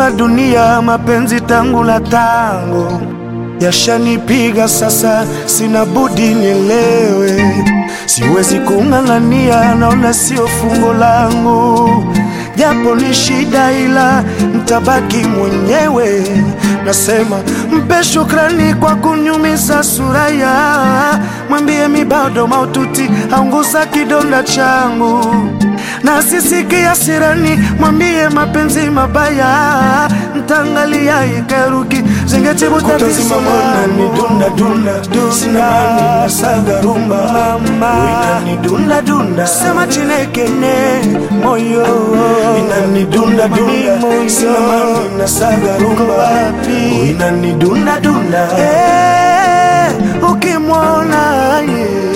la dunia, mapenzi tangu la tango yashanipiga sasa, sina budi nielewe, siwezi kung'ang'ania, naona sio fungo langu, japo ni shida, ila mtabaki mwenyewe. Nasema mpe shukrani kwa kunyumiza suraya, mwambie mi bado maututi, aunguza kidonda changu na sisikia sirani, mwambie mapenzi mabaya, ntangalia ikeruki zingetibu tatizo ni dunda dunda sina mani na saga rumba inani dunda dunda sema chinekene moyo inani dunda dunda sina mani na saga rumba inani dunda dunda Eh, ukimwona yeah.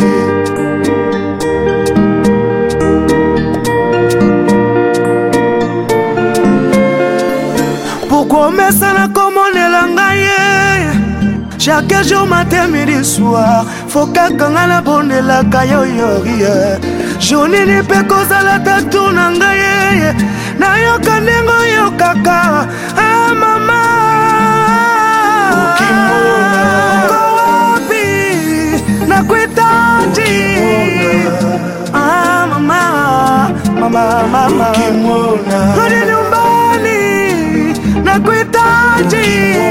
Pourquoi omesana komonela ngai ye chaque jour matin midi soir fo kaka ngai nabondelaka yo yorie journini mpe kozala tatu na ngai ye nayoka ndenge oyokaka ah, mama Uko wapi nakuhitaji ah, mama mama mama ukimwona Rudi nyumbani nakuhitaji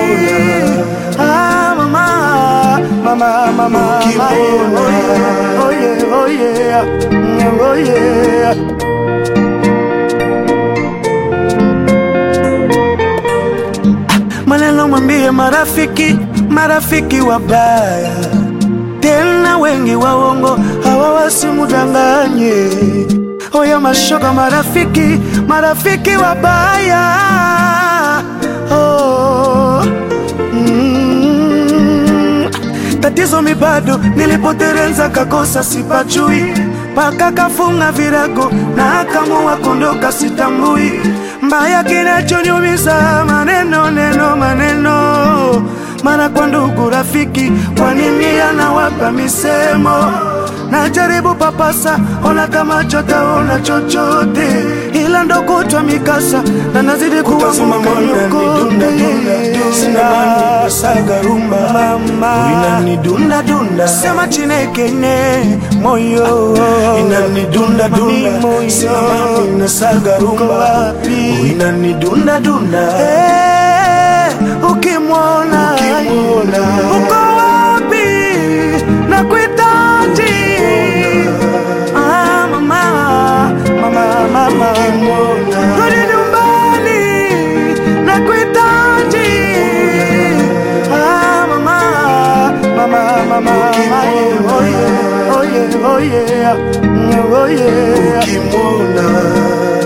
ah, mama mama mama Ukimwona. oh yeah, oh yeah, mm, oh yeah. Maneno mwambie marafiki, marafiki wabaya tena wengi waongo, hawa wasimudanganye. Oya mashoga, marafiki, marafiki wabaya oh. mm. Tatizo mi bado nilipoterenza kakosa sipajui mpaka kafunga virago na akamua kondoka sitambui mbaya kinachoniumiza maneno neno maneno mara kwa ndugu rafiki kwa nini anawapa misemo najaribu papasa ona kama chotaona chochote ila ndo kutwa mikasa na nazidi kuwa Kutazama mwana ni dunda dunda sina mani na saga rumba inani dunda dunda sema chinekene moyo inani dunda dunda sina mani na saga rumba inani dunda dunda Eh, ukimwona Ukimwona. uko wapi na kuhitaji ah, mama mama mama Ukimwona. rudi nyumbani na kuhitaji ah, mama mama mama Ukimwona. oh yeah, oh yeah, oh yeah, mm, oh yeah. ukimwona